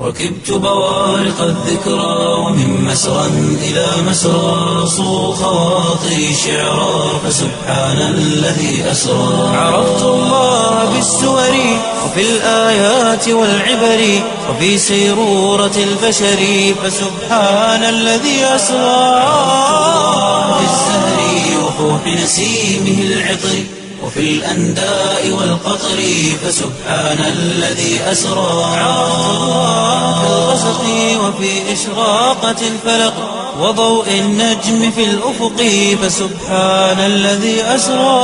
ركبت بوارق الذكرى ومن مسرى إلى مسرى صو خواطري شعرا فسبحان الذي أسرى عرفت الله بالسور وفي الآيات والعبر وفي سيرورة البشر فسبحان الذي أسرى في الزهر وفوح نسيمه العطر وفي الأنداء والقطر فسبحان الذي أسرى عرفت الله في الغسق وفي إشراقة الفلق وضوء النجم في الأفق فسبحان الذي أسرى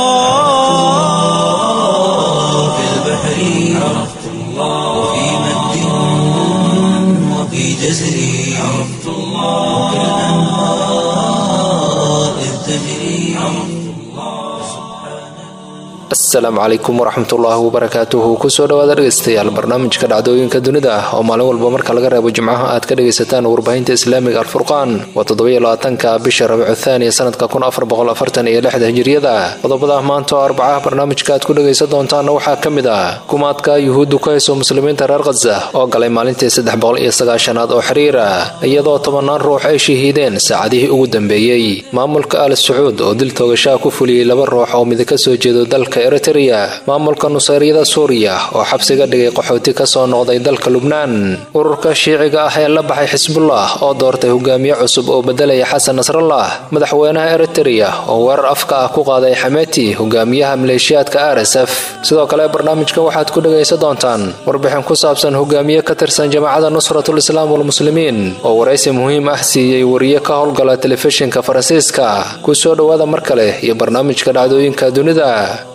في البحر عرفت الله وفي مد وفي جزر عرفت الله وفي الأنهار إذ تجري asalaamu calaykum waraxmatullaahi wabarakaatuhu kusoo dhawaada dhegeystayaal barnaamijka dhacdooyinka dunida ah oo maalin walba marka laga reebo jimcaha aad ka dhegaysataan warbaahinta islaamiga alfurqaan waa toddobaiylabaatanka bisha rabicu thaaniya sanadka kun afar boqol afartan iyo lixda hijiriyada qodobada maanta oo arbacaha barnaamijka aad ku dhegaysan doontaana waxaa ka mid ah kumaadka yuhuuddu ka hayso muslimiinta reer khaza oo galay maalintii saddex boqol iyo sagaashanaad oo xiriira iyadoo tobannaan ruux ay shahiideen saacadihii ugu dambeeyey maamulka al sacuud oo dil toogashaha ku fuliyey laba ruux oo mid ka soo jeedo dalka eritrea maamulka nusayryada suuriya oo xabsiga dhigay qaxooti ka soo noqday dalka lubnaan ururka shiiciga ah ee la baxay xisbullah oo doortay hogaamiye cusub oo bedelaya xasan nasrallah madaxweynaha eritrea oo weerar afka ah ku qaaday xameti hogaamiyaha maleeshiyaadka r s f sidoo kale barnaamijka waxaad ku dhegaysan doontaan warbixin ku saabsan hogaamiye ka tirsan jamaacada nusratul islaam walmuslimiin oo waraysi muhiim ah siiyey wariye ka howlgala telefishinka faransiiska kusoo dhowaada mar kale iyo barnaamijka dhacdooyinka dunida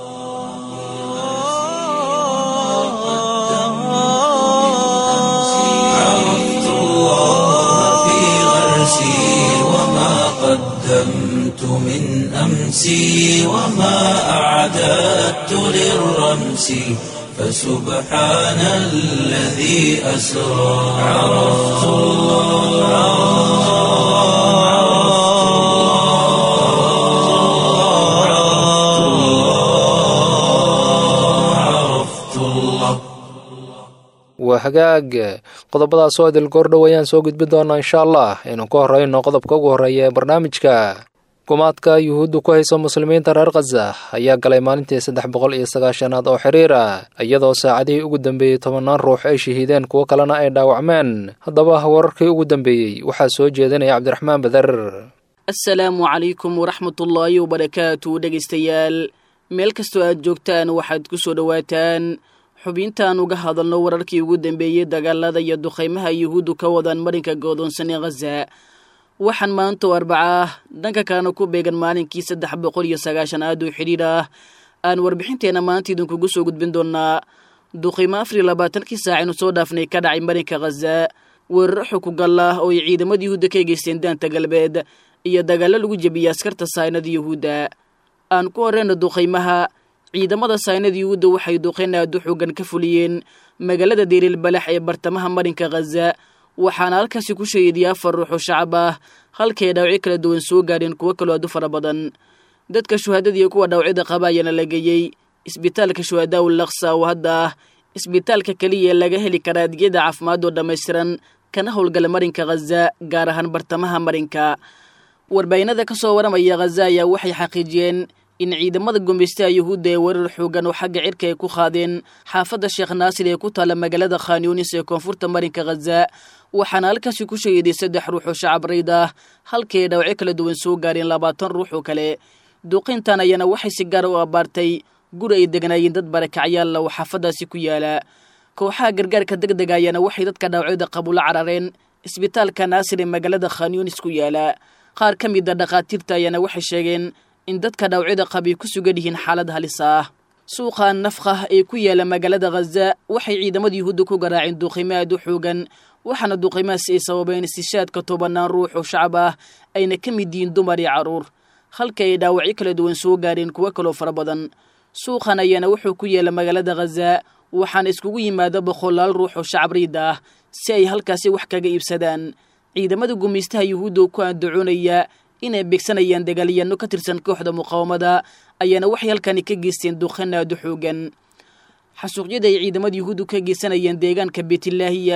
عرفت الله في غرسي وما قدمت من أمسي وما أعددت للرمس فسبحان الذي أسرى عرفت الله عرفت الله عرفت الله waa hagaag qodobadaas oo idil goordhow ayaan soo gudbin doonaa insha allah aynu ku horeyno qodobka ugu horreeya ee barnaamijka kumaadka yuhuuddu ku hayso muslimiinta reer khaza ayaa galay maalintii saddex boqol iyo sagaashanaad oo xiriira iyadoo saacadihii ugu dambeeyey tobannaan ruux ay shahiideen kuwo kalena ay dhaawacmeen haddaba wararkii ugu dambeeyey waxaa soo jeedinaya cabdiraxmaan badar asalaamu calaykum waraxmatullaahi wabarakaatu dhegaystayaal meel kastoo aad joogtaan waxaad ku soo dhowaataan xubintaan uga hadalno wararkii ugu dambeeyey dagaalada iyo duqaymaha yuhuuddu ka wadaan marinka goodoonsan ee khaza waxaan maanta oo arbaca ah dhanka kalena ku beegan maalinkii saddex boqol iyo sagaashanaad oo xidhiidh ah aan warbixinteenna maanta idinkugu soo gudbin doonaa duqaymo afar iyo labaatankii saacaynu soo dhaafnay ka dhacay marinka khaza weeraro xukugal ah oo ay ciidamada yuhuudda ka geysteen daanta galbeed iyo dagaallo lagu jebiyey askarta saynada yuhuudda aan ku horeyna duqaymaha ciidamada saynada yuhuudda waxay duqayn aadu xoogan ka fuliyeen magaalada deeriil balax ee bartamaha marinka khaza waxaana halkaasi ku shahiidiyay afar ruux oo shacab ah halkay dhaawacyo kala duwan soo gaadheen kuwo kaloo aadu fara badan dadka shuhaadada iyo kuwa dhaawacyada qaba ayaana la geeyey isbitaalka shuhadaa ul laksa oo hadda ah isbitaalka keliya ee laga heli karaa adyada caafimaad oo dhammaystiran kana howlgala marinka khaza gaar ahaan bartamaha marinka warbaahinada ka soo waramaya khaza ayaa waxay xaqiijiyeen in ciidamada gumaystaha yuhuudda ee weerar xoogan oo xagga cirka ay ku qaadeen xaafadda sheekh naasir ee ku taalla magaalada khanyunis ee koonfurta marinka khaza waxaana halkaasi ku shahiiday saddex ruux oo shacab rayd ah halkii ay dhawacyo kala duwan soo gaareen labaatan ruux oo kale duuqayntan ayaana waxay si gaara u abbaartay guri ay degnaayeen dad barakacyaalla oo xaafaddaasi ku yaala kooxaha gargaarka deg dega ayaana waxay dadka dhaawacyada qabula carareen isbitaalka naasir ee magaalada khanyunis ku yaala qaar ka mid a dhakhaatiirta ayaana waxay sheegeen in dadka dhaawacyada qabi ku sugan yihiin xaalad halis ah suuqa nafkah ee ku yaala magaalada khaza waxay ciidamada yuhuudda ku garaaceen duuqiimo aad u xoogan waxaana duuqiimahaasi ay sababeen istishaadka tobanaan ruux oo shacab ah ayna ka mid yihiin dumar iyo carruur halka ay dhaawacyo kala duwan soo gaareen kuwo kaloo fara badan suuqan ayaana wuxuu ku yaala magaalada khaza waxaana iskugu yimaada boqolaal ruux oo shacab riid ah si ay halkaasi wax kaga iibsadaan ciidamada gumaystaha yuhuudda oo ku andacoonaya inay beegsanayaan dagaalyaano ka tirsan kooxda muqaawamada ayaana waxay halkani ka geysteen duqan aadu xoogan xasuuqyada ay ciidamada yuhuuddu ka geysanayeen deegaanka beetilaahiya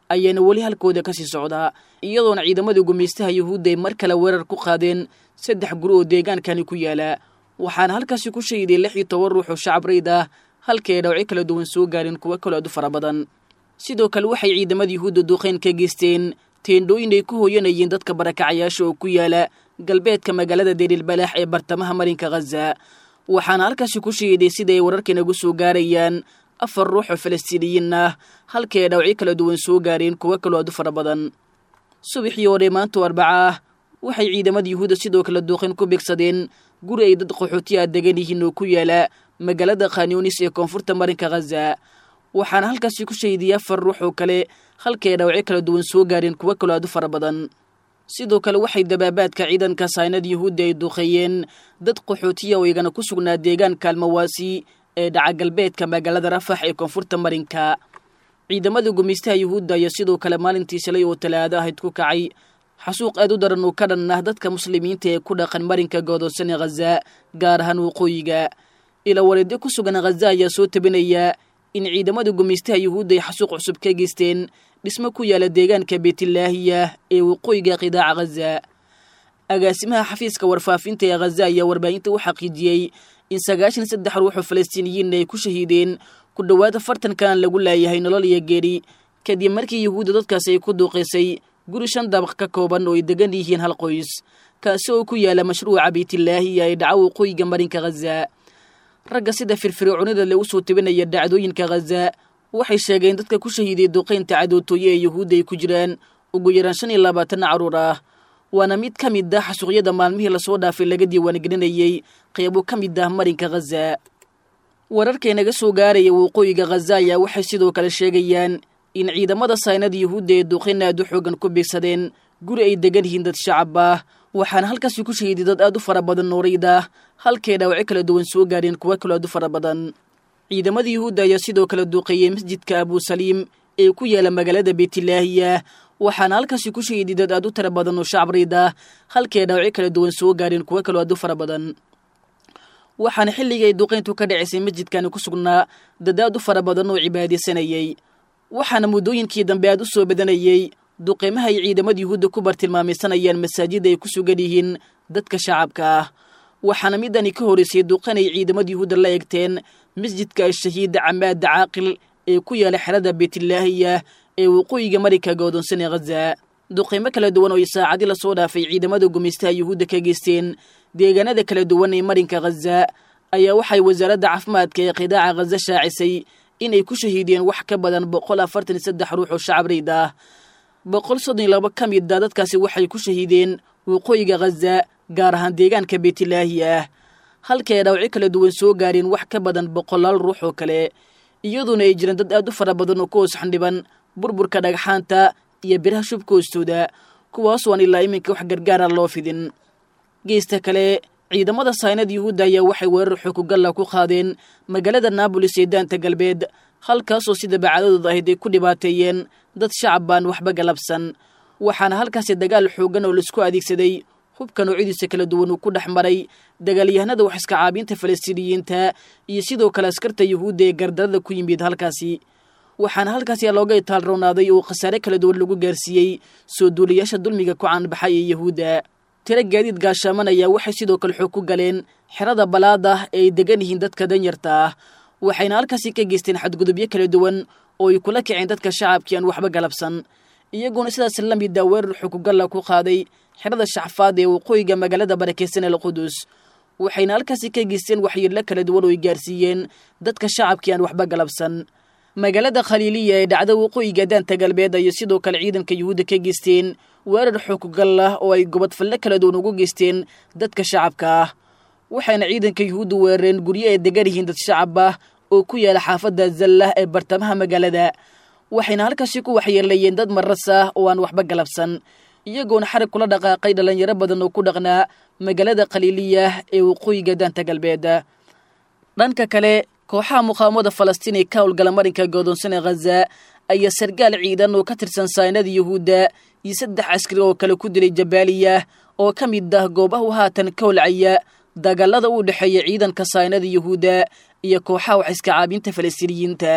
ayaana weli halkooda kasii socdaa iyadoona ciidamada gumaystaha yuhuudda ay mar kale weerar ku qaadeen saddex guri oo deegaankani ku yaala waxaana halkaasi ku shahiday lix iyo toban ruux oo shacab rayd ah halkii ay dhawci kala duwan soo gaareen kuwo kaloo aad u fara badan sidoo kale waxay ciidamada yuhuudda duqeyn ka geysteen teendhooyin ay ku hooyanayeen dadka barakacayaasha oo ku yaala galbeedka magaalada deeriilbalaax ee bartamaha marinka khaza waxaana halkaasi ku shahiday sida ay wararkanagu soo gaarayaan afar ruux oo falastiiniyiin ah halkii ay dhawci kala duwan soo gaareen kuwo kaloo aad u fara badan subaxii hore maanto arbaca ah waxay ciidamada yuhuudda sidoo kale duuqin ku beegsadeen guri ay dad qaxooti ah degan yihiin oo ku yaala magaalada khanyunis ee koonfurta marinka khaza waxaana halkaasi ku shahiday afar ruux oo kale halkii ay dhawci kala duwan soo gaareen kuwo kaloo aad u fara badan sidoo kale waxay dabaabaadka ciidanka saynada yuhuudda ay duuqeeyeen dad qaxootiya oo igana ku sugnaa deegaanka almawaasi ee dhaca galbeedka magaalada rafax ee koonfurta marinka ciidamada gumaystaha yuhuudda ayaa sidoo kale maalintii shalay oo talaado ahayd ku kacay xasuuq aad u daran oo ka dhan ah dadka muslimiinta ee ku dhaqan marinka godoonsan ee khaza gaar ahaan waqooyiga ila wareedyo ku sugan khaza ayaa soo tabinaya in ciidamada gumaystaha yuhuudda ay xasuuq cusub ka geysteen dhismo ku yaala deegaanka beytlaahiya ee waqooyiga qidaaca khaza agaasimaha xafiiska warfaafinta ee khaza ayaa warbaahinta u xaqiijiyey in sagaashan saddex ruux oo falastiiniyiinna ay ku shahiideen ku dhowaad afartan kan lagu laayahay nolol iyo geeri kadib markii yuhuudda dadkaasi ay ku duuqaysay guri shan dabaq ka kooban oo ay degan yihiin hal qoys kaasi oo ku yaala mashruuca beytlaahiya ee dhaca waqooyiga marinka khaza ragga sida firfircoonida le usoo tabinaya dhacdooyinka khaza waxay sheegeen dadka ku shahiiday duqaynta cadootooye ee yuhuudda ay ku jiraan ugu yaraan shan iyo labaatan caruur ah waana mid ka mid ah xasuuqyada maalmihii lasoo dhaafay laga diiwaangelinayey qeybo ka mid ah marinka khaza wararkaynaga soo gaaraya waqooyiga khaza ayaa waxay sidoo kale sheegayaan in ciidamada saynada yuhuudda ee duqayn aad u xoogan ku beegsadeen guri ay degan yihiin dad shacab ah waxaana halkaasi ku shahiiday dad aad u fara badan noorayda ah halkay dhaawaci kala duwan soo gaareen kuwo kaloo aad u fara badan ciidamada yuhuudda ayaa sidoo kale duuqeeyey masjidka abusaliim ee ku yaala magaalada beytlaahiya waxaana halkaasi ku shahiiday dad aad u tira badan oo shacab rayd ah halkay dhaawaci kala duwan soo gaareen kuwo kaloo aad u fara badan waxaana xilligii ay duqayntu ka dhacaysay masjidkani ku sugnaa dad aad u fara badan oo cibaadaysanayey waxaana muddooyinkii dambe aad u soo badanayey duqeymaha ay ciidamada yuhuudda ku bartilmaamaysanayaan masaajida ay ku sugan yihiin dadka shacabka ah waxaana midani ka horeysay duqan ay ciidamada yuhuudda la eegteen masjidka ashahiid camaada caaqil ee ku yaala xerada beytlaahiya ee waqooyiga marinka goodonsan ee khaza duqeymo kala duwan oo ay saacadii lasoo dhaafay ciidamada gumaystaha yuhuudda ka geysteen deegaanada kala duwan ee marinka khaza ayaa waxay wasaaradda caafimaadka ee qidaaca khaza shaacisay inay ku shahiideen wax ka badan boqol afartan iyo saddex ruux oo shacab rayd ah boqol soddon iyo laba ka mid a dadkaasi waxay ku shahiideen waqooyiga khaza gaar ahaan deegaanka beytlaahi ah halkay dhaawaci kala duwan soo gaareen wax ka badan boqolaal ruux oo kale iyaduona ay jiraan dad aad u fara badan oo ku hoos xandhiban burburka dhagxaanta iyo biraha shubka hoostooda kuwaas waan ilaa iminka wax gargaara loo fidin geesta kale ciidamada saynada yuhuudda ayaa waxay weerar xoogugalla ku qaadeen magaalada naabolis ee daanta galbeed halkaasoo sida bacadadooda ahayd ay ku dhibaateeyeen dad shacab baan waxba galabsan waxaana halkaasi dagaal xooggan oo laisku adeegsaday hubka noocyadiisa kala duwan uu ku dhex maray dagaalyahanada wax iska caabiinta falastiiniyiinta iyo sidoo kale askarta yuhuudda ee gardarada ku yimid halkaasi waxaana halkaasi looga itaalrownaaday oo khasaare kala duwan lagu gaarsiiyey soo duulayaasha dulmiga ku caanbaxay ee yuhuudda tiro gaadiid gaashaaman ayaa waxay sidoo kale xoog ku galeen xerada balaad ah ee ay degan yihiin dadka danyarta ah waxayna halkaasi ka geysteen xadgudubyo kala duwan oo ay kula kaceen dadka shacabkii aan waxba galabsan iyagoona sidaas la mida weerar xukugalla ku qaaday xerada shacfaad ee waqooyiga magaalada barakeysan el qudus waxayna halkaasi ka geysteen waxyeello kala duwan oo ay gaarsiiyeen dadka shacabkii aan waxba galabsan magaalada khaliiliya ee dhacda waqooyiga daanta galbeed ayay sidoo kale ciidanka yuhuudda ka geysteen weerar xukugal ah oo ay gobodfalle kala duwan ugu geysteen dadka shacabka ah waxayna ciidanka yuhuudda weerareen guryo ay degan yihiin dad shacab ah oo ku yaala xaafadda zallah ee bartamaha magaalada waxayna halkaasi ku waxyeelayeen dad maras ah oo aan waxba galabsan iyagoona xarig kula dhaqaaqay dhallinyaro badan oo ku dhaqnaa magaalada khaliiliya ee waqooyiga daanta galbeed dhanka kale kooxaha muqaawamada falastiin ee ka howlgala marinka godoonsan ee khaza ayaa sargaal ciidan oo ka tirsan saynada yuhuudda iyo saddex askari oo kale ku dilay jabaaliya oo ka mid ah goobahu haatan ka holcaya dagaalada u dhexeeya ciidanka saynada yuhuudda iyo kooxaha wax iska caabinta falastiiniyiinta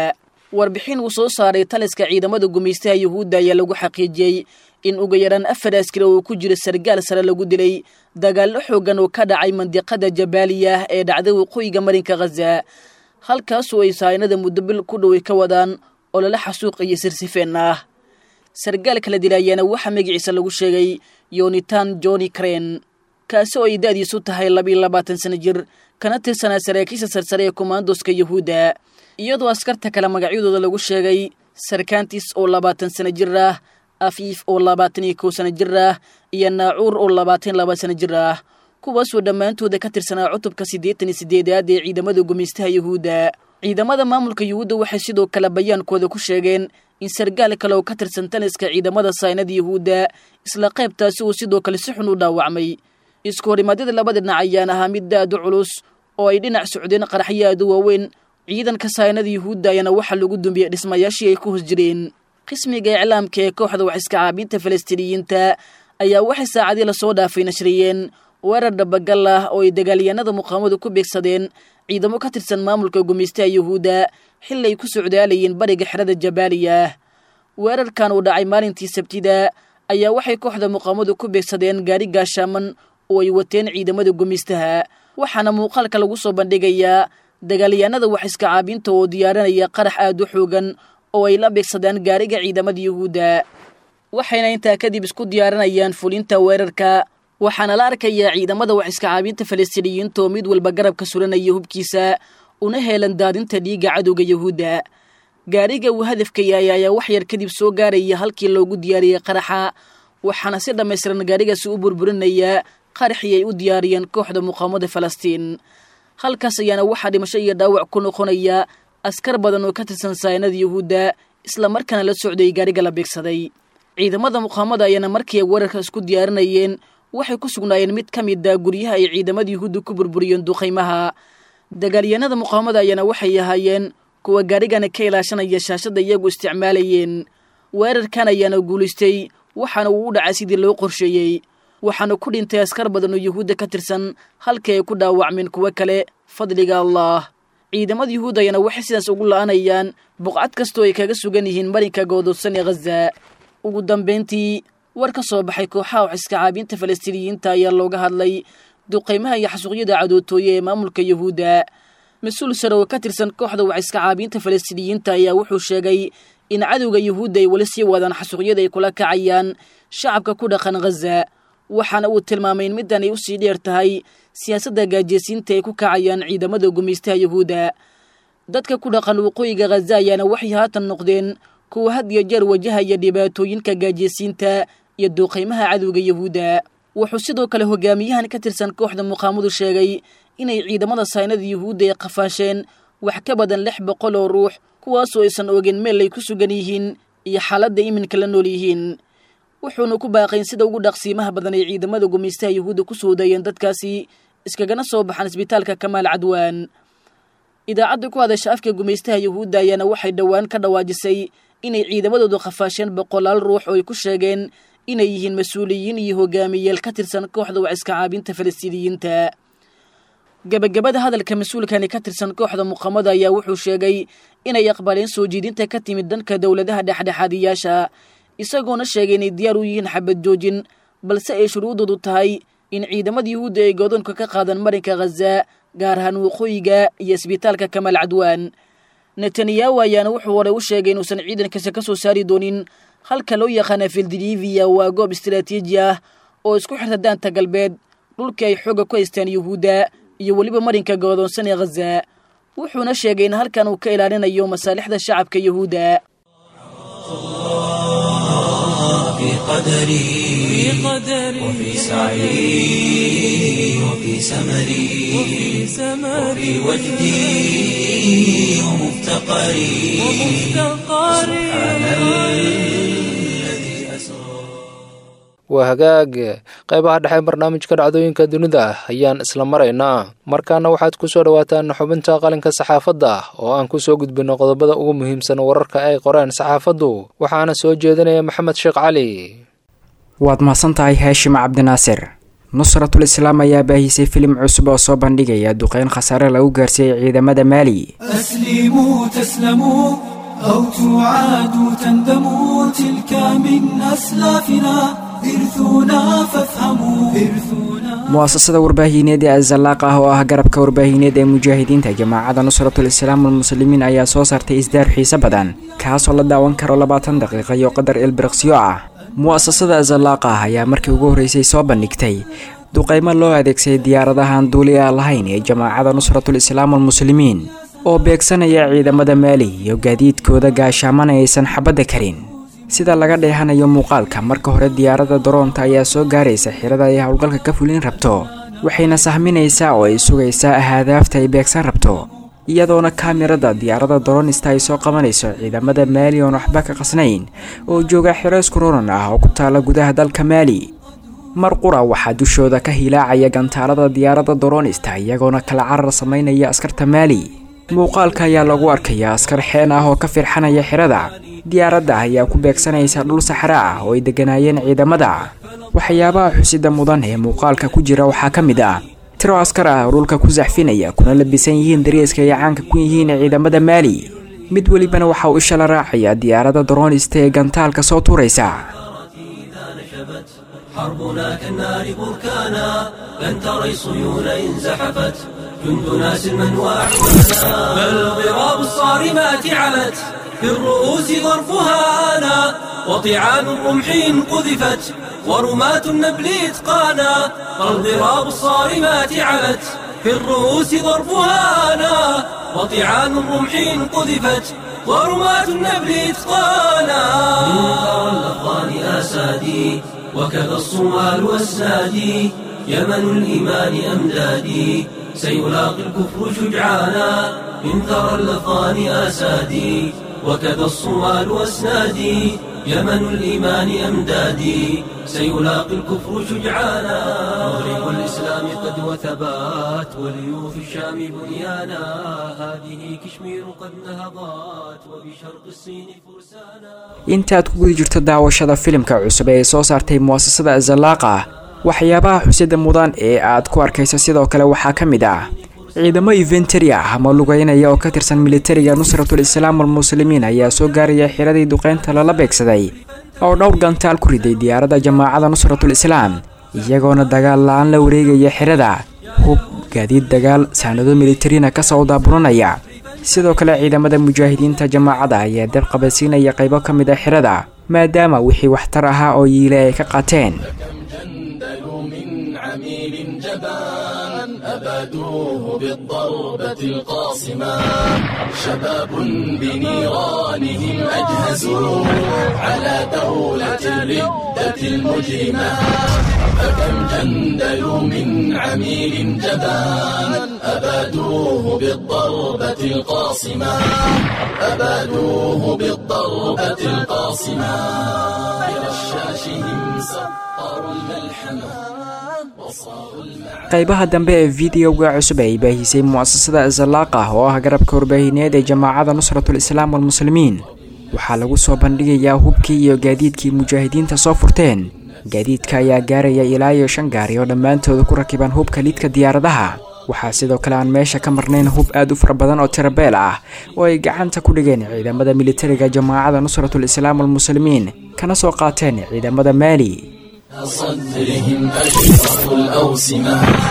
warbixin uu soo saaray taliska ciidamada gumaystaha yuhuudda ayaa lagu xaqiijiyey in ugu yaraan afar askari oo ku jira sargaal sare lagu dilay dagaallo xoogan oo ka dhacay mandiqada jabaaliya ee dhacday waqooyiga marinka khaza halkaasoo ay sahaynada muddobil ku dhoway ka wadaan oo lala xasuuq iyo sirsifeen ah sargaal kala dila ayaana waxaa magaciisa lagu sheegay yonitan joni kren kaasi oo ay da'diisu tahay labiiyo labaatan sano jir kana tirsanaa saraakiisha sarsare ee komandoska yuhuudda iyadoo askarta kale magacyadooda lagu sheegay sarkantis oo labaatan sano jir ah afiif oo labaatan iyo kow sano jir ah iyo naacuur oo labaatan laba sano jir ah kuwaasoo dhammaantooda ka tirsanaa cutubka siddeetan iyo siddeedaad ee ciidamada gumaystaha yuhuudda ciidamada maamulka yuhuudda waxay sidoo kale bayaankooda ku sheegeen in sargaal kale oo ka tirsan taliska ciidamada saynada yuhuudda isla qaybtaasi uu sidoo kale si xun u dhaawacmay isku horimadyada labada dhinac ayaan ahaa mid aad u culus oo ay dhinac socdeen qaraxyo aad u waaweyn ciidanka saynada yuhuudda ayaana waxaa lagu dumbiyey dhismayaashii ay ku hos jireen qismiga iclaamka ee kooxda wax iska caabinta falastiiniyiinta ayaa waxay saacadii lasoo dhaafay nashriyeen weerar dhabagal ah oo ay dagaalyahanada muqaamadu ku beegsadeen ciidamo ka tirsan maamulka gumaystaha yuhuudda xili ay ku socdaalayeen bariga xerada jabaaliya weerarkan uu dhacay maalintii sabtida ayaa waxay kooxda muqaamadu ku beegsadeen gaari gaashaaman oo ay wateen ciidamada gumaystaha waxaana muuqaalka lagu soo bandhigayaa dagaalyahanada wax iska caabinta oo diyaarinaya qarax aad u xoogan oo ay la beegsadaan gaariga ciidamada yuhuudda waxayna intaa kadib isku diyaarinayaan fulinta weerarka waxaana la arkayaa ciidamada wax iska caabinta falastiiniyiinta oo mid walba garabka suranaya hubkiisa una heelan daadinta dhiigga cadowga yuhuudda gaariga uu hadafka yahay ayaa wax yar kadib soo gaaraya halkii loogu diyaariyey qaraxa waxaana si dhammaystiran gaarigaasi u burburinayaa qaraxii ay u diyaariyeen kooxda muqaamada falastiin halkaas ayaana waxaa dhimasho iyo dhaawac ku noqonaya askar badan oo ka tirsan saynada yuhuudda isla markaana la socday gaariga la beegsaday ciidamada muqaamada ayaana markii ay weerarka isku diyaarinayeen waxay ku sugnaayeen mid ka mid a guryaha ay ciidamada yuhuudda ku burburiyeen duqaymaha dagaalyahanada muqaamada ayaana waxay ahaayeen kuwa gaarigana ka ilaashanaya shaashadda iyagu isticmaalayeen weerarkan ayaana guulaystay waxaana uu u dhacay sidii loo qorsheeyey waxaana ku dhintay askar badan oo yuhuudda ka tirsan halkii ay ku dhaawacmeen kuwo kale fadliga allah ciidamada yuhuud ayaana waxay sidaas ugu la'anayaan buqcad kastoo ay kaga sugan yihiin marinka goododsan ee khaza ugu dambayntii war ka soo baxay kooxaha wax iska caabinta falastiiniyiinta ayaa looga hadlay duqaymaha iyo xasuuqyada cadootooye ee maamulka yuhuudda mas-uul sare oo ka tirsan kooxda wax iska caabinta falastiiniyiinta ayaa wuxuu sheegay in cadowga yuhuudda ay weli sii wadaan xasuuqyada ay kula kacayaan shacabka ku dhaqan khaza waxaana uu tilmaamay in middan ay usii dheer tahay siyaasadda gaajeysiinta ay ku kacayaan ciidamada gumaystaha yuhuudda dadka ku dhaqan waqooyiga khaza ayaana waxay haatan noqdeen kuwa had iyo jeer wajahaya dhibaatooyinka gaajeysiinta iyo duuqaymaha cadowga yuhuudda wuxuu sidoo kale hogaamiyahan ka tirsan kooxda muqaamadu sheegay inay ciidamada saynada yuhuudda ay qafaasheen wax ka badan lix boqol oo ruux kuwaasoo aysan ogin meel ay ku sugan yihiin iyo xaaladda iminka la nool yihiin wuxuuna ku baaqayn sida ugu dhaqsiimaha badan ay ciidamada gumaystaha yuhuudda ku soo dayeen dadkaasi iskagana soo baxaan isbitaalka kamaal cadwaan idaacadda ku hadasha afka gumaystaha yuhuudda ayaana waxay dhowaan ka dhawaajisay inay ciidamadoodu qafaasheen boqolaal ruux oo ay ku sheegeen inay yihiin mas-uuliyiin iyo hogaamiyayaal ka tirsan kooxda wax iska caabinta falastiiniyiinta gebagabada hadalka mas-uulkani ka tirsan kooxda muqaamada ayaa wuxuu sheegay inay aqbaleen soo jiidinta ka timid dhanka dowladaha dhexdhexaadiyaasha isagoona sheegay inay diyaar u yihiin xabad joojin balse ay shuruudoodu tahay in ciidamada yuhuudda ay godoonka ka qaadan marinka khaza gaar ahaan waqooyiga iyo isbitaalka kamaal cadwaan netanyahu ayaana wuxuu hore u sheegay inuusan ciidankiisa ka soo saari doonin halka loo yaqaana fildiviya waa goob istaraatiiji ah oo isku xirta daanta galbeed dhulkii ay xooga ku haystaan yuhuudda iyo weliba marinka goodoonsan ee khaza wuxuuna sheegay in halkan uu ka ilaalinayo masaalixda shacabka yuhuudda في قدري وفي سعي وفي سمري وفي وجدي ومفتقري سبحان الذي أسرى waa hagaag qaybaha dhexe barnaamijka dhacdooyinka dunida ayaan isla maraynaa markaana waxaad ku soo dhowaataan xubinta qalinka saxaafadda oo aan ku soo gudbinno qodobada ugu muhiimsan wararka ay qoreen saxaafaddu waxaana soo jeedinaya maxamed sheekh cali waad mahadsan tahay haashim cabdinaasir nusratul islaam ayaa baahisay filim cusub oo soo bandhigaya duqeyn khasaare lagu gaarsiiyey ciidamada maali أسلموا تسلموا أو تعاد تندم تلك من أسلافنا إرثنا فافهموا إرثنا mu'asasada warbaahineed ee azalaaq ah oo ah garabka warbaahineed ee mujaahidiinta jamaacadda nusratul islaam walmuslimiin ayaa soo saartay isdaar xiise badan kaasoo la daawan karo labaatan daqiiqa iyo qadar ilbiriqsiyo ah mu'asasada azalaaqa ah ayaa markii ugu horreysay soo bandhigtay duqaymo loo adeegsaday diyaaradahan duuli a lahayn ee jamaacadda nusratul islaam walmuslimiin oo beegsanaya ciidamada maali iyo gaadiidkooda gaashaamana aysan xabadda karin sida laga dheehanayo muuqaalka marka hore diyaaradda daroonta ayaa soo gaaraysa xirada ay howlgalka ka fulin rabto waxayna sahminaysaa oo ay sugaysaa ahadaafta ay beegsan rabto iyadoona kaamirada diyaaradda daroonista ay soo qabanayso ciidamada maali oon waxba ka qasnayn oo jooga xiro iskuroran ah oo ku taala gudaha dalka maali mar qura waxaa dushooda ka hilaacaya gantaalada diyaaradda daroonista iyagoona kala carar samaynaya askarta maali muuqaalka ayaa lagu arkayaa askar xeen ah oo ka firxanaya xirada diyaaradda ayaa ku beegsanaysa dhul saxre ah oo ay degganaayeen ciidamada waxyaabaha xusida mudan ee muuqaalka ku jira waxaa ka mid ah tiro askar ah oo dhulka ku saxfinaya kuna labisan yihiin dareeska ay caanka ku yihiin ciidamada maali mid welibana waxa uu isha la raacaya diyaaradda daroonista ee gantaalka soo tuuraysa حربنا كالنار بركانا لن تري صيون إن زحفت جندنا سلما وأحوانا بل ضراب الصارمات علت في الرؤوس ظرفها أنا وطعان الرمح إن قذفت ورماة النبل إتقانا بل ضراب الصارمات علت في الرؤوس ظرفها أنا وطعان الرمح إن قذفت ورماة النبل إتقانا منكر الأفغان أسادي وكذا الصومال والسادي يمن الإيمان أمدادي سيلاقي الكفر شجعانا من ثرى الأفغان أسادي وكذا الصومال والسنادي يمن الإيمان أمدادي سيلاقي الكفر شجعانا مغرب الإسلام قد وثبات وليوف الشام بنيانا هذه كشمير قد نهضت وبشرق الصين فرسانا intaad ku guda jirto daawashada filimka cusub ee ay soo saartay mu'asasada azalaaqa waxyaabaha xusida mudan ee aad ku arkayso sidoo kale waxaa ka mid ah ciidamo inventari ah ama lugeynaya oo ka tirsan militariga nusratul islaam walmuslimiin ayaa soo gaaraya xiradii duqeynta lala beegsaday oo dhowr gantaal ku riday diyaaradda jamaacadda nusratul islaam iyagoona dagaal la-aan la wareegaya xirada hub gaadiid dagaal saanado militarina kasoo daaburanaya sidoo kale ciidamada mujaahidiinta jamaacadda ayaa dab qabadsiinaya qaybo ka mid a xirada maadaama wixii waxtar ahaa oo yiile ay ka qaateen جندلوا من عميل جبان أبادوه بالضربة القاصمة شباب بنيرانهم أجهزوا على دولة الردة المجرمة فكم جندلوا من عميل جبان أبادوه بالضربة القاصمة أبادوه بالضربة القاصمة برشاشهم سطروا الملحمة وصاروا المعارك qaybaha dambe ee videoga cusub ay baahisay mu'asasada azalaaqa oo ah garabka warbaahineed ee jamaacadda nusratul islaam walmuslimiin waxaa lagu soo bandhigayaa hubkii iyo gaadiidkii mujaahidiinta soo furteen gaadiidka ayaa gaaraya ilaa iyo shan gaari oo dhammaantooda ku rakiban hubka lidka diyaaradaha waxaa sidoo kale aan meesha ka marnayn hub aad u fara badan oo tirabeel ah oo ay gacanta ku dhigeen ciidamada militariga jamaacadda nusratul islaam walmuslimiin kana soo qaateen ciidamada maali صدرهم أشرف الأوسمة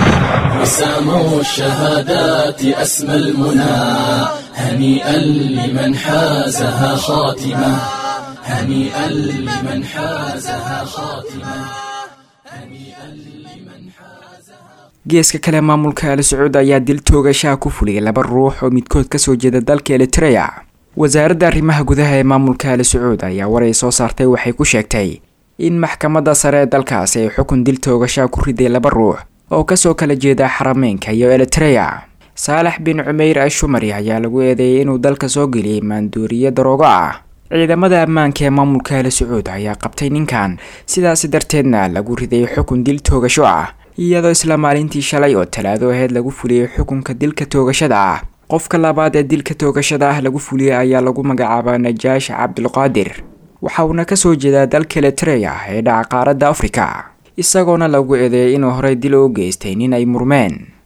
وساموا الشهادات أسمى المنى هنيئا لمن حازها خاتمة هنيئا لمن حازها خاتمة هنيئا لمن حازها geeska kale maamulka al sacuud ayaa dil toogashaha ku fuliyay laba ruux oo midkood kasoo jeeda dalka elitreya wasaaradda arrimaha gudaha ee maamulka al sacuud ayaa waray soo saartay waxay ku sheegtay in maxkamadda sare ee dalkaasi ay xukun dil toogashaha ku riday laba ruux oo kasoo kala jeeda xarameynka iyo elitreya saalax bin cumeyr ashumari ayaa lagu eedeeyay inuu dalka soo geliyey maanduuriye daroogo ah ciidamada ammaanka ee maamulka al sacuud ayaa qabtay ninkan sidaasi darteedna lagu riday xukun dil toogasho ah iyadoo isla maalintii shalay oo talaado aheyd lagu fuliyey xukunka dilka toogashada ah qofka labaad ee dilka toogashada ah lagu fuliyey ayaa lagu magacaabaa najaash cabdulqaadir waxa uuna kasoo jeedaa dalka elitreya ee dhaca qaaradda afrika isagoona lagu eedeeyay inuu horey dil u geystay nin ay murmeen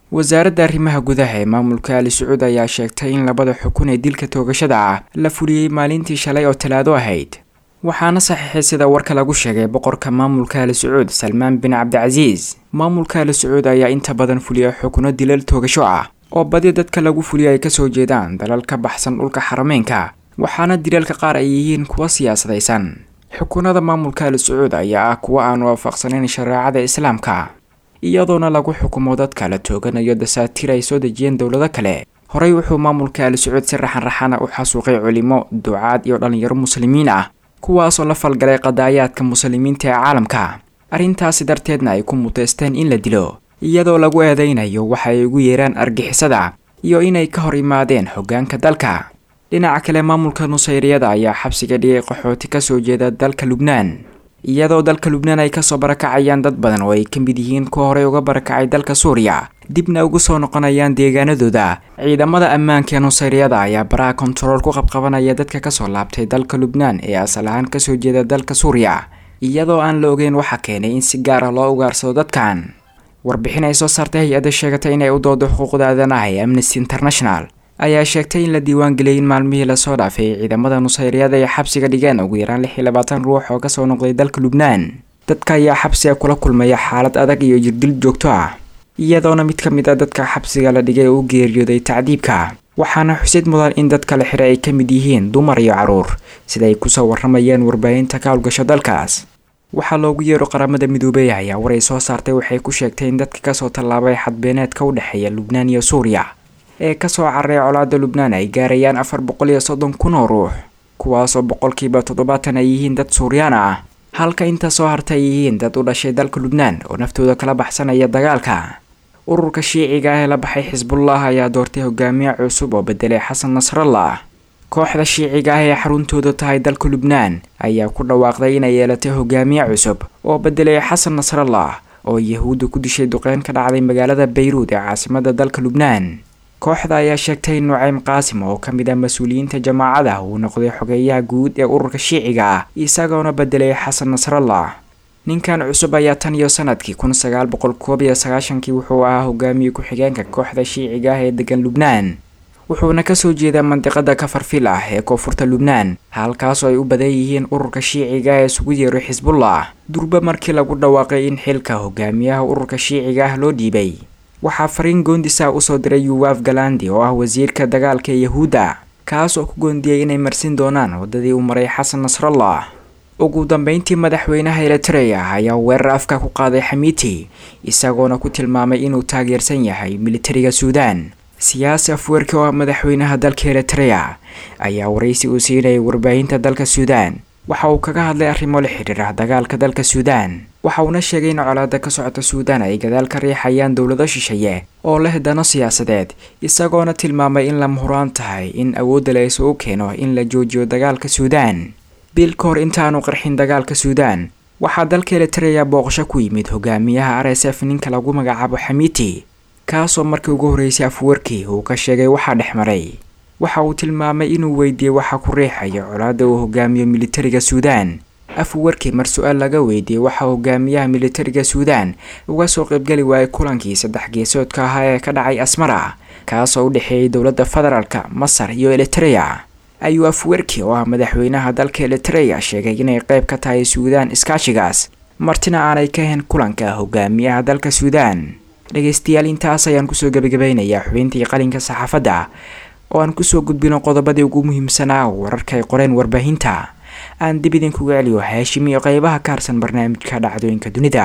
wasaaradda arrimaha gudaha ee maamulka ali sacuud ayaa sheegtay in labada xukun ee dilka toogashada ah la fuliyey maalintii shalay oo talaado ahayd waxaana saxiixay sida warka lagu sheegay boqorka maamulka ali sacuud salmaan bin cabdicasiis maamulka ali sacuud ayaa inta badan fuliya xukuno dilal toogasho ah oo badi dadka lagu fuliyo ay kasoo jeedaan dalal ka baxsan dhulka xarameynka waxaana dilalka qaar ay yihiin kuwa siyaasadaysan xukunada maamulka ali sacuud ayaa ah kuwa aan waafaqsanayn shareecada islaamka iyadoona lagu xukumo dadka la tooganayo dasaatiir ay soo dejiyeen dowlado kale horey wuxuu maamulka ali sacuud si raxan raxana u xasuuqay culimo ducaad iyo dhallinyaro muslimiin ah kuwaasoo la falgalay qadaayaadka muslimiinta ee caalamka arrintaasi darteedna ay ku muteysteen in la dilo iyadoo lagu eedeynayo waxa ay ugu yeeraan argixisada iyo inay ka hor imaadeen hoggaanka dalka dhinaca kale maamulka nusayriyada ayaa xabsiga dhigay qaxooti kasoo jeeda dalka lubnaan iyadoo dalka lubnaan ay kasoo barakacayaan dad badan oo ay ka mid yihiin kuwa horey uga barakacay dalka suuriya dibna ugu soo noqonayaan deegaanadooda ciidamada ammaanka ee nusayriyada ayaa baraha kontarool ku qabqabanaya dadka kasoo laabtay dalka lubnaan ee asal ahaan kasoo jeeda dalka suuriya iyadoo aan la ogeyn waxa keenay in si gaar ah loo ugaarsado dadkan warbixin ay soo saartay hay-adda sheegatay inay u doodo xuquuqda aadanaha ee amnesty international ayaa sheegtay in la diiwaangeliyay in maalmihii lasoo dhaafay ciidamada nusayriyada ay xabsiga dhigeen ugu yaraan lix iyo labaatan ruux oo kasoo noqday dalka lubnaan dadka ayaa xabsiga kula kulmaya xaalad adag iyo jirdil joogto ah iyadoona mid ka mid a dadka xabsiga la dhigay uu geeriyooday tacdiibka waxaana xusid mudan in dadka la xiray ay ka mid yihiin dumar iyo caruur sida ay kusoo waramayeen warbaahinta ka howlgasho dalkaas waxaa loogu yeero qaramada midoobey ayaa war ay soo saartay waxay ku sheegtay in dadka kasoo tallaabay xadbeeneedka u dhexeeya lubnaan iyo suuriya ee kasoo cararay colaada lubnaan ay gaarayaan afar boqol iyo soddon kun oo ruux kuwaasoo boqolkiiba toddobaatan ay yihiin dad suuriyaan ah halka inta soo harta ay yihiin dad u dhashay dalka lubnaan oo naftooda kala baxsanaya dagaalka ururka shiiciga ah ee la baxay xisbullah ayaa doortay hogaamiye cusub oo bedelay xasan nasrallah kooxda shiiciga ah ee xaruntooda tahay dalka lubnaan ayaa ku dhawaaqday inay yeelatay hogaamiye cusub oo bedelay xasan nasrallah oo yahuudda ku dishay duqeyn ka dhacday magaalada bayruud ee caasimada dalka lubnaan kooxda ayaa sheegtay in nucaym qaasim oo ka mid ah mas-uuliyiinta jamaacada uu noqday xogeeyaha guud ee ururka shiiciga ah isagoona bedelay xasan nasrallah ninkan cusub ayaa tan iyo sanadkii kun sagaal boqol koob iyo sagaashankii wuxuu ahaa hogaamiye ku-xigeenka kooxda shiiciga ah ee degan lubnaan wuxuuna kasoo jeedaa mandiqada kafarfil ah ee koonfurta lubnaan halkaasoo ay u badan yihiin ururka shiiciga ee isugu yeero xisbullah durba markii lagu dhawaaqay in xilka hogaamiyaha ururka shiiciga ah loo dhiibay waxaa fariin goondisa usoo diray yuwaf galandi oo ah wasiirka dagaalka ee yahuudda kaas oo ku goondiyey inay marsin doonaan waddadii uu maray xasan nasrallah ugu dambeyntii madaxweynaha eritreya ayaa weerar afka ku qaaday xamiiti isagoona ku tilmaamay inuu taageersan yahay militariga suudaan siyaasi afweerki oo ah madaxweynaha dalka eritreya ayaa waraysi uu siinayay warbaahinta dalka suudaan waxa uu kaga hadlay arrimo la xidhiira dagaalka dalka suudaan waxa uuna sheegay in colaada ka socota suudaan ay gadaal ka riixayaan dowlado shisheeye oo leh dano siyaasadeed isagoona tilmaamay in lama huraan tahay in awoodda la isugu keeno in la joojiyo dagaalka suudaan bil ka hor intaanu qarxin dagaalka suudaan waxaa dalka eritreya booqasho ku yimid hogaamiyaha r s f ninka lagu magacaabo xamiiti kaasoo markii ugu horreysay afwarkii uu ka sheegay waxaa dhex maray waxa uu tilmaamay inuu weydiiyey waxa ku riixaya colaadda uu hogaamiyo militariga suudaan afwarkii mar su-aal laga weydiiyey waxa hogaamiyaha militariga suudaan uga soo qaybgeli waayay kulankii saddex geesoodka ahaa ee ka dhacay asmara kaasoo u dhexeeyay dowladda federaalka masar iyo eritreya ayuu afwerki oo ah madaxweynaha dalka eritreya sheegay inay qayb ka tahay suudaan iskaashigaas martina aanay ka ahayn kulanka hogaamiyaha dalka suudaan dhegeystayaal intaas ayaan kusoo gebagabeynayaa xubintii qalinka saxaafadda oo aan kusoo gudbino qodobadii ugu muhiimsanaa wararka ay qoreen warbaahinta aan dib idinkuga celiyo haashim iyo qeybaha ka harsan barnaamijka dhacdooyinka dunida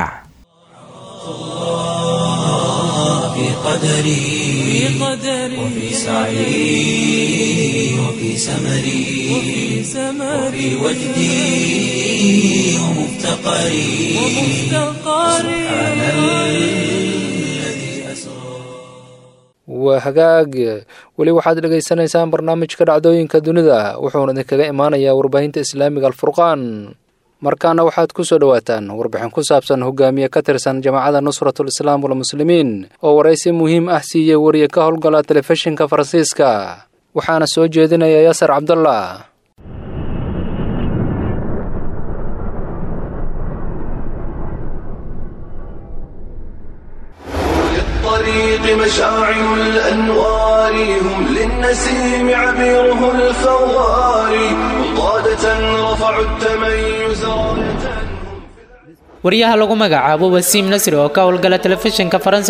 في قدري وفي سعي وفي سمري وفي وجدي ومفتقري سبحان الذي أسرى waa hagaag weli waxaad dhegaysanaysaan barnaamijka dhacdooyinka dunida wuxuuna idinkaga imaanayaa warbaahinta islaamiga alfurqaan markaana waxaad ku soo dhowaataan warbixin ku saabsan hogaamiye ka tirsan jamaacada nusratul islaam walmuslimiin oo waraysi muhiim ah siiyey wariye ka howlgala telefishinka faransiiska waxaana soo jeedinaya yasar cabdallah للطريق مشاعل الأنوار هم للنسيم عبيره الفوار وقادة رفعوا التميز راية waryaha lagu magacaabo wasiim nasri oo ka howlgala telefishinka faransa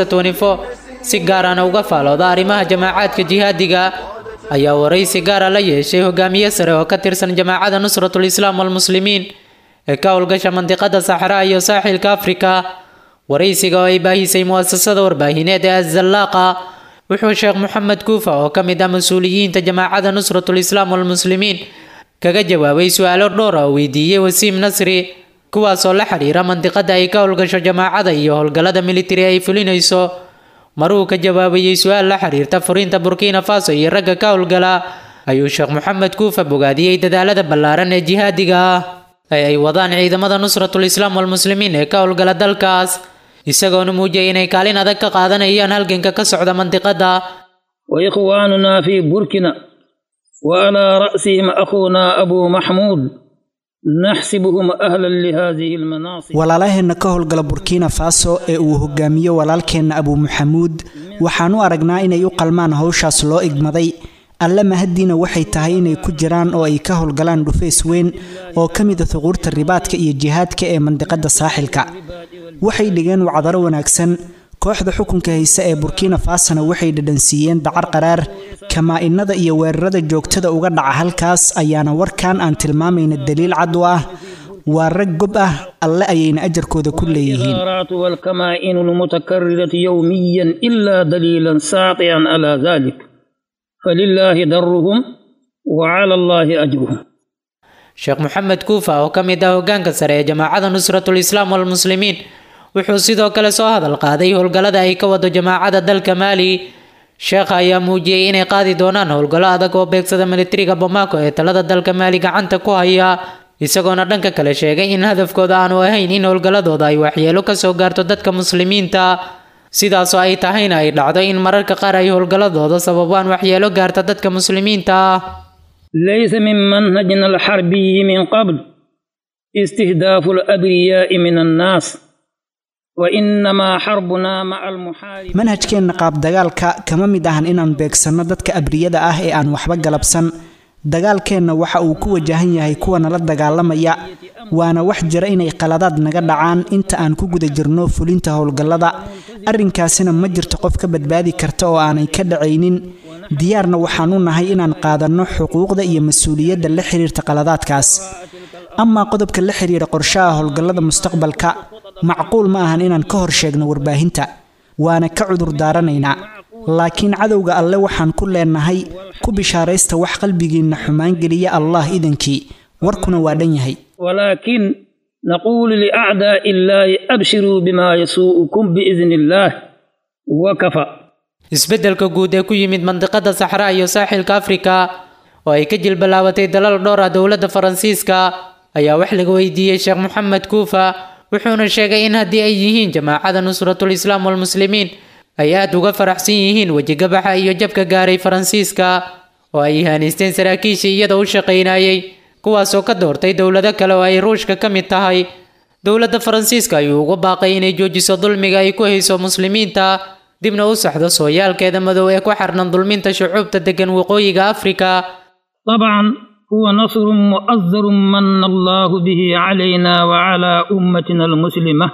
si gaarana uga faalooda arrimaha jamaacaadka jihaadiga ayaa waraysi gaara la yeeshay hogaamiye sare oo ka tirsan jamaacada nusratul islaam walmuslimiin ee ka howlgasha mandiqada saxraa iyo saaxilka afrika waraysiga oo ay baahisay muasasada warbaahineed ee azallaaqa wuxuu sheekh moxamed kuufa oo ka mid ah mas-uuliyiinta jamaacada nusratul islaam walmuslimiin kaga jawaabay su-aalo dhowr oo weydiiyey wasiim nasri kuwaasoo la xiriira mandiqada ay ka howlgasho jamaacada iyo howlgallada militari ay fulinayso maruu ka jawaabayey su-aal la xiriirta furiinta burkina faso iyo ragga ka howlgala ayuu sheekh moxamed kuufa bogaadiyey dadaalada ballaaran ee jihaadiga ah ee ay wadaan ciidamada nusratul islaam walmuslimiin ee ka howlgala dalkaas isagoona muujiyay inay kaalin adag ka qaadanayaan halganka ka socda mandiqada وإخواننا في بوركينا وعلى رأسهم أخونا أبو محمود naxsibuhum ahlan lihadihi lmanaasib walaalaheenna ka howlgala burkina faso ee uu hogaamiyo walaalkeenna abuu maxamuud waxaan u aragnaa inay u qalmaan howshaas loo igmaday alle mahaddiina waxay tahay inay ku jiraan oo ay ka howlgalaan dhufeys weyn oo ka mida huquurta ribaadka iyo jihaadka ee mandiqada saaxilka waxay dhigeen wacdaro wanaagsan kooxda xukunka hayse ee burkina fasona waxay dhadhansiiyeen dacar qaraar kamaa-inada iyo weerarada joogtada uga dhaca halkaas ayaana warkan aan tilmaamayna daliil cad u ah waa rag gob ah alle ayayna ajarkooda ku leeyihiin والكمائن المتكررة يوميا إلا دليلا ساطعا على ذلك فلله درهم وعلى الله أجرهم sheekh moxamed kuufa oo ka mid ah hogaanka sare ee jamaacada nusratul islaam walmuslimiin wuxuu sidoo kale soo hadal qaaday howlgallada ay ka wado jamaacada dalka maali sheekha ayaa muujiyey inay qaadi doonaan howlgallo adag oo beegsada militariga bamako ee talada dalka maali gacanta ku haya isagoona dhanka kale sheegay in hadafkooda aanu ahayn in howlgalladooda ay waxyeelo kasoo gaarto dadka muslimiinta sidaasoo ay tahayna ay dhacdo in mararka qaar ay howlgalladooda sababaan waxyeelo gaarta dadka muslimiinta ah ليس من منهجنا الحربي من قبل استهداف الأبرياء من الناس وإنما حربنا مع المحارب manhajkeenna qaabdagaalka kama mid ahan inaan beegsanno dadka abriyada ah ee aan waxba galabsan dagaalkeenna waxa uu ku wajahan yahay kuwa nala dagaalamaya waana wax jira inay qaladaad naga dhacaan inta aan ku guda jirno fulinta howlgallada arrinkaasina ma jirto qof ka badbaadi karta oo aanay ka dhacaynin diyaarna waxaan u nahay inaan qaadanno xuquuqda iyo mas-uuliyadda la xiriirta qaladaadkaas amaa qodobka la xiriira qorshaha howlgallada mustaqbalka macquul ma ahan inaan ka hor sheegno warbaahinta waana ka cudur daaranaynaa laakiin cadowga alle waxaan ku leenahay ku bishaaraysta wax qalbigiinna xumaan geliya allah idankii warkuna waa dhan yahay ولكن نقول لأعداء الله أبشروا بما يسوءكم بإذن الله وكفى isbeddelka guud ee ku yimid mandiqada saxraa iyo saaxilka afrika oo ay ka jilbalaabatay dalal dhowr ah dowladda faransiiska ayaa wax laga weydiiyey sheekh moxamed kuufa wuxuuna sheegay in haddii ay yihiin jamaacada nusratul islaam walmuslimiin ay aad uga faraxsan yihiin wejigabaxa iyo jabka gaaray faransiiska oo ay ihaaneysteen saraakiishii iyada u shaqaynayay kuwaasoo ka doortay dowlado kale oo ay ruushka ka mid tahay dowladda faransiiska ayuu uga baaqay inay joojiso dulmiga ay ku hayso muslimiinta dibna u saxdo sooyaalkeeda madow ee ku xarnan dulminta shucuubta degan waqooyiga afrika طبعا هو نصر مؤزر من الله به علينا وعلى أمتنا المسلمة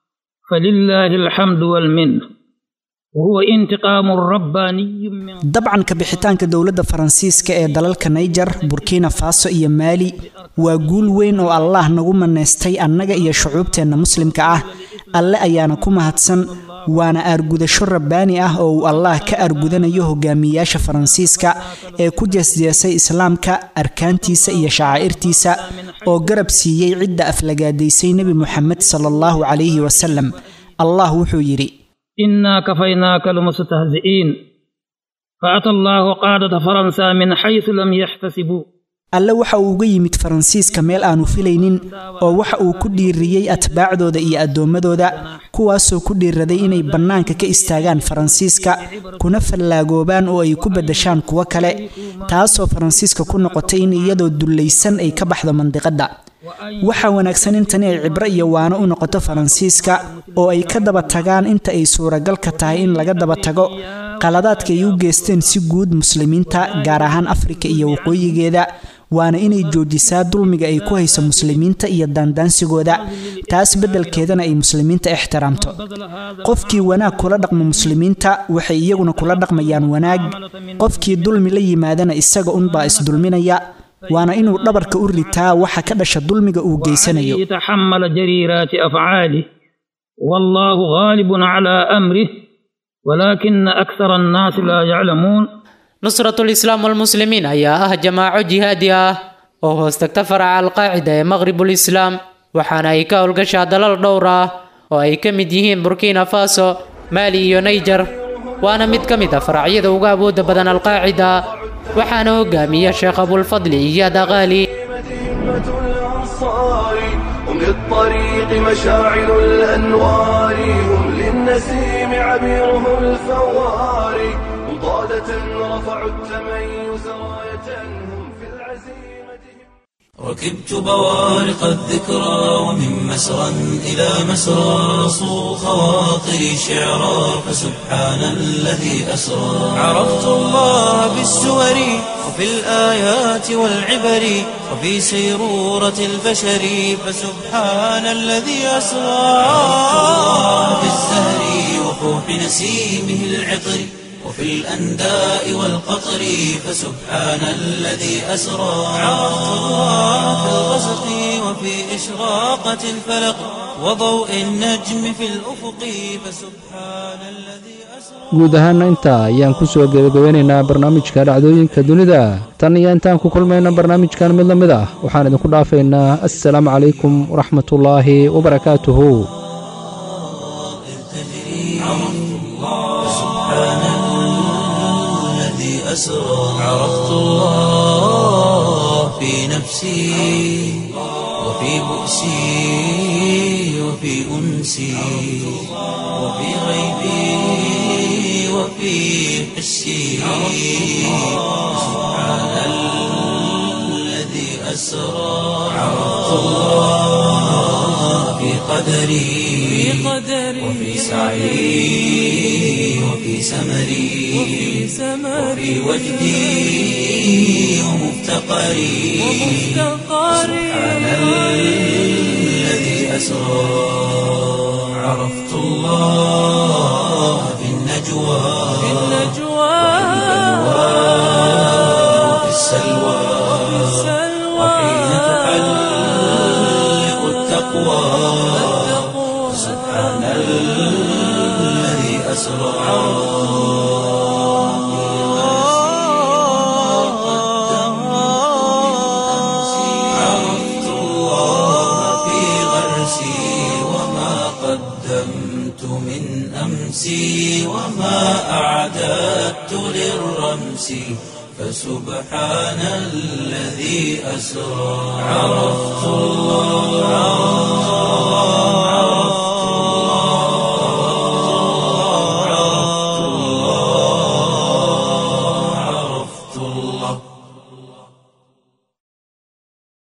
فلله الحمد والمنه وهو انتقام رباني من dabcan ka bixitaanka dowladda faransiiska ee dalalka naiger burkina faso iyo maali waa guul weyn oo allah nagu manaystay annaga iyo shucuubteenna muslimka ah alle ayaana ku mahadsan waana aargudasho rabbaani ah oo uu allah ka aargudanayo hogaamiyayaasha faransiiska ee ku jeesjeesay islaamka arkaantiisa iyo shacaa'irtiisa oo garab siiyey cidda aflagaadaysay nebi moxamed sala allahu calayhi wasalam allah wuxuu yidhi إنا كفيناك المستهزئين فأتى الله قادة فرنسا من حيث لم يحتسبوا alle waxa uu uga yimid faransiiska meel aanu filaynin oo waxa uu ku dhiiriyey atbaacdooda iyo addoommadooda kuwaasoo ku dhiiraday inay bannaanka ka istaagaan faransiiska kuna fallaagoobaan oo ay ku beddashaan kuwo kale taasoo faransiiska ku noqotay in iyadoo dullaysan ay ka baxdo mandiqadda waxaa wanaagsan in tani ay cibro iyo waano u noqoto faransiiska oo ay ka daba tagaan inta ay suuragalka tahay in laga daba tago qaladaadka ay u geysteen si guud muslimiinta gaar ahaan afrika iyo waqooyigeeda waana inay joojisaa dulmiga ay ku hayso muslimiinta iyo daandaansigooda taas beddelkeedana ay muslimiinta ixtiraamto qofkii wanaag kula dhaqmo muslimiinta waxay iyaguna kula dhaqmayaan wanaag qofkii dulmi la yimaadana isaga unbaa isdulminaya waana inuu dhabarka u ritaa waxa ka dhasha dulmiga uu geysanayo يتحمل جريرات أفعاله والله غالب على أمره ولكن أكثر الناس لا يعلمون nusratul islaam walmuslimiin ayaa ah jamaaco jihaadi ah oo hoos tagta faraca alqaacida ee maqribul islaam waxaana ay ka howlgashaa dalal dhowr ah oo ay ka mid yihiin burkina faso maali iyo naijer waana mid ka mid a faracyada uga awoodda badan alqaacida waxaana hogaamiya sheekh abulfadli iyaad aqaali مدينة الأنصار هم للطريق مشاعل الأنوار هم للنسيم عبيره الفوار هم طادة رفعوا التميز راية هم في العزيمة ركبت بوارق الذكرى ومن مسرى إلى مسرى صو خواطري شعرا فسبحان الذي أسرى عرفت الله بالسور وفي الآيات والعبر وفي سيرورة البشر فسبحان الذي أسرى عرفت الله بالزهر وفوح نسيمه العطر وفي الأنداء والقطر فسبحان الذي أسرى عرفت الله في الغسق وفي إشراقة الفلق وضوء النجم في الأفق فسبحان الذي أسرى guud ahaana intaa ayaan ku soo gebagabeynaynaa barnaamijka dhacdooyinka dunida tan iyo intaan ku kulmayna barnaamijkan mid la mid ah waxaan idinku dhaafaynaa assalaamu calaykum waraxmatullaahi wabarakaatuhu الذي أسرى عرفت الله في نفسي وفي بؤسي وفي أنسي وفي غيبي وفي حسي سبحان الذي أسرى عرفت الله في قدري وفي سعي وفي سمري وفي وجدي ومفتقري سبحان الذي أسرى عرفت الله في النجوى وفي السلوى وحين تحلق التقوى سبحان الذي أسرى عرفت الله في غرسي وما قدمت من أمسي وما أعددت للرمس فسبحان الذي أسرى عرفت الله